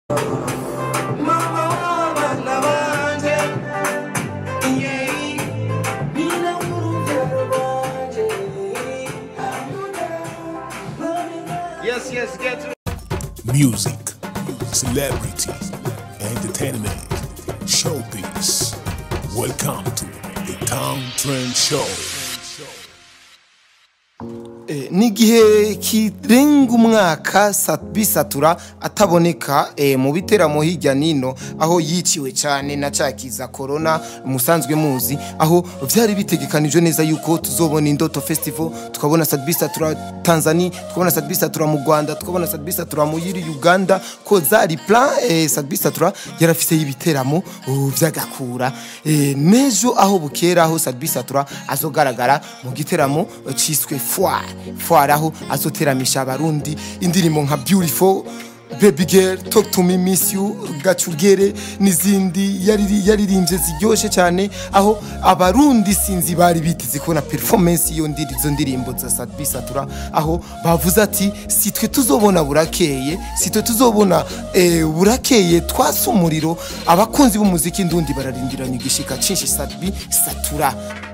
mama w'abana banje yeah. nyina w'urubyaro rwanje Yes, yes, get to music, celebrity, entertainment, showbiz. Welcome to the Town Trend Show. Eh, n'igihe kirenga umwaka Sat- bisatura ataboneka eh, mu biteramo hirya nino aho yiciwe cyane na cakiza corona musanzwe muzi aho vyari bitegekanijwe neza yuko tuzobona indoto festival tukabona Sat bisatura Tanzania tukabona Sat bisatura mu Rwanda tukabona Sat bisatura mu yiri Uganda ko zari plan eh, Sat bisatura yarafise y'ibiteramo uh, vy'agakura eh, nejo aho bukera aho Sat bisatura azogaragara mu giteramo eh, ciswe foire foire aho azoteramisha abarundi indirimbo nka beautiful baby girl talk to me miss you gacugere n'izindi yariri- yaririmbye ziryoshe cyane aho abarundi sinzi bari biteze kubona performance iyo ndiri izo ndirimbo za Sadbi Satura aho bavuze ati si twe tuzobona burakeye si twe tuzobona eh, burakeye twasa umuriro abakunzi b'umuziki ndundi bararindiranye igishika cinshi Sadbi Satura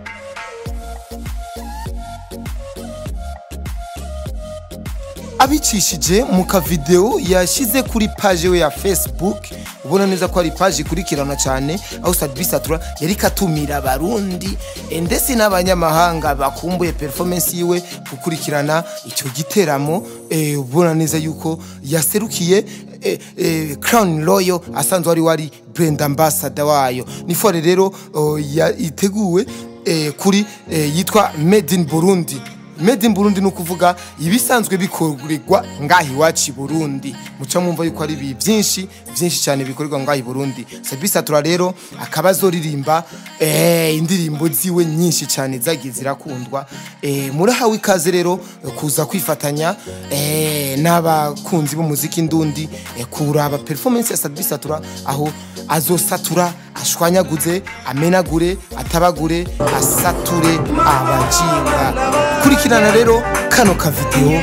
abicishije mu kavideo yashyize kuri paje we ya facebook ubona neza ko ari paje ikurikirana cyane aho Sadbi Satura yari katumira abarundi eh, ndetse n'abanyamahanga bakumbuye performance yiwe gukurikirana icyo giteramo eh, ubona neza yuko yaserukiye eh, eh, Crown Royal asanzwe wari wari brand ambassador wayo ni fore rero oh, ya- iteguwe eh, kuri eh, yitwa Made in Burundi made in Burundi ni ukuvuga ibisanzwe bikorerwa ngaho iwacu i Burundi muca mwumva yuko ari ibi byinshi byinshi cyane bikorerwa ngaho i Burundi Sadbi Satura rero akaba azoririmba eh, indirimbo ziwe nyinshi cyane zagiye zirakundwa eh, murahawe ikaze rero eh, kuza kwifatanya eh, n'abakunzi b'umuziki ndundi eh, kuraba performance ya Sadbi Satura aho azosatura ashwanyaguze amenagure atabagure asature abajinga kurikirana rero kano ka video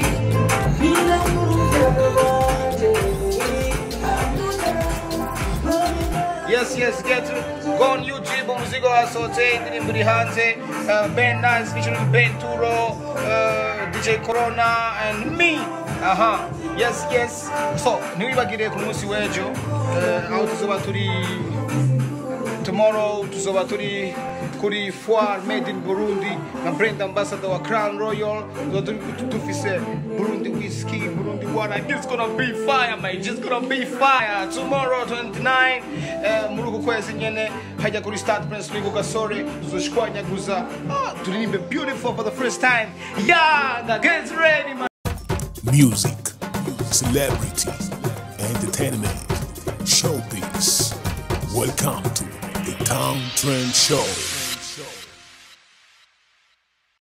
Yes, yes, get to go on YouTube, umuzigo wasohotse indirimbo iri hanze uh, Ben Nice featuring Ben Turo, uh, DJ Corona and me. Aha, yes, yes. So, ntiwibagire ku munsi w'ejo uh, aho tuzoba turi tomorrow tuzoba turi kuri foire made in burundi na brand ambassador wa crown royal tuzoba turi dufise burundi whiskey burundi water it's gonna be fire man just gonna be fire tomorrow 29 eh, muri uku kwezi nyene hajya kuri stade prince louis ku gasore tuzoshwanyaguza ah, turirimbe beautiful for the first time yeah get ready man Music, celebrity, entertainment, showbiz. Welcome to the Town Trend Show.